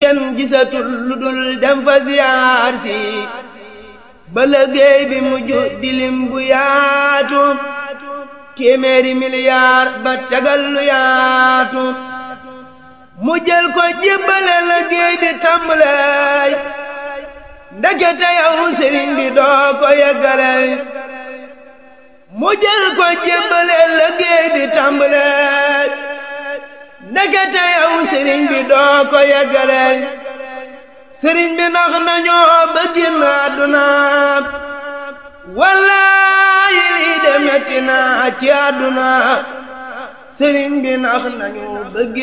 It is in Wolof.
kenn gisatul lu dul dem fa ziyaar si ba liggéey bi mujj di lim bu yaatu téeméeri miliyaar ba tegal lu yaatu mu jël ko jébbale liggéey bi tàmbalay ndekete yow sëriñ bi doo ko yeggale mu jël ko jébbale liggéey bi tàmbalay ndekete yow sëriñ bi doo ko yeggale sëriñ bi nax nañoo ba génn àdduna wallaahi lii de metti na ci àdduna sëriñ bi nax nañu ba